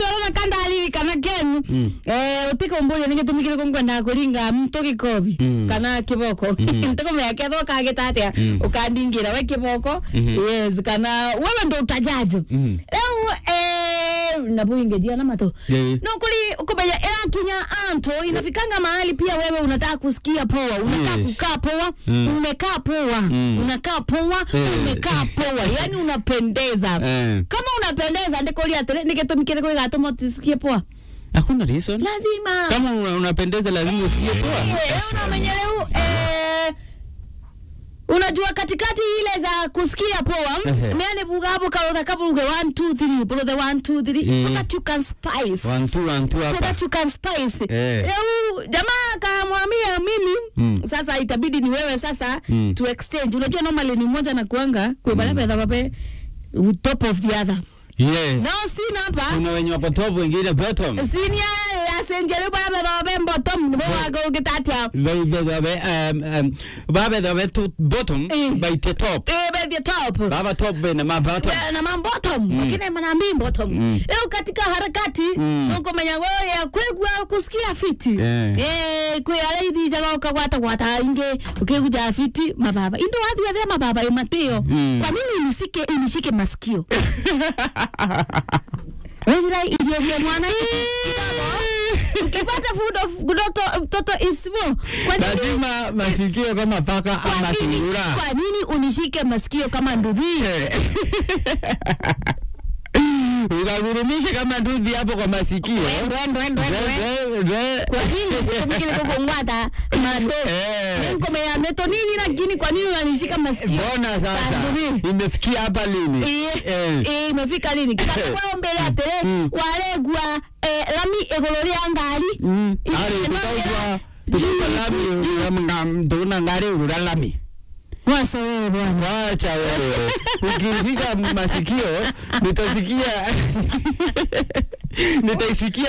twarona kandali kana ken eh utiko mburi ninge tumikire kungwenda kuringa mto gikobi kana kiboko ntiko mya ketho kagitatia ukandingira we kiboko yes kana wewe ndo utajajo leo eh na buinge dia na mato Yeah. no kuli kumenya ela kinya anto inafikanga mahali pia wewe unataka kusikia poa unataka Yes. kukaa poa umekaa poa unakaa poa Eh. umekaa poa yani unapendeza Eh. kama unapendeza ndikuria atiri nigitumikire kwi gatuma utisikie poa hakuna reason lazima kama una- unapendeza lazima usikie poa Eh, unamenya leo eh, unajua katikati ile za kusikia poa Ehe. meane buga hapo kautha kabuge 1 2 3 bro the 1 2 3 so Eh. that you can spice One, two, one, two so hapa that you can spice Eh. leo jamaa kamwambia mimi Mm. sasa itabidi ni wewe sasa Mm. to exchange unajua normally ni moja na kuanga kwa bale pedha babe top of the other yes no sina hapa kuna wenye wapo top wengine bottom sinia asenjele bale pedha babe bottom ni bwa gitatia They- they- they- um, um, babe they were to bottom Eh. by the top eh be the top baba top bene ma bottom Yeah, na mam bottom lakini mana mi bottom leo katika harakati nuko menya wewe ya kwegwa kusikia fiti Eh. eh kwe ala ithi jaga ukagwata gwata inge ukiguja fiti mababa indo wathi wathe mababa imatio kwa nini unisike unishike masikio wewe idio vya mwana kidogo ukipata food of kudoto mtoto ismo kwa nini lazima masikio kama paka kwa ama nini, sungura kwa nini unishike masikio kama nduvi ukagurumishe kama nduthi hapo kwa masikio Ndwe, ndwe, ndwe, ndwe. Ndwe, ndwe. kwa nini tumikile kukungwata mato Eh. nkomea meto nini lakini kwa nini unanishika masikio mbona sasa Kanduvi. imefikia hapa lini Iye, Eh. iye, imefika lini kitakuwa mbele atere waregwa eh, lami iguru ria ngari Mm. Iye, Ari, ĩmagĩra tutaigua juu, tutaigua lami nga- tuna ngari urura lami wasa wewe bwana wacha wewe ukishika masikio nitasikia nitaisikia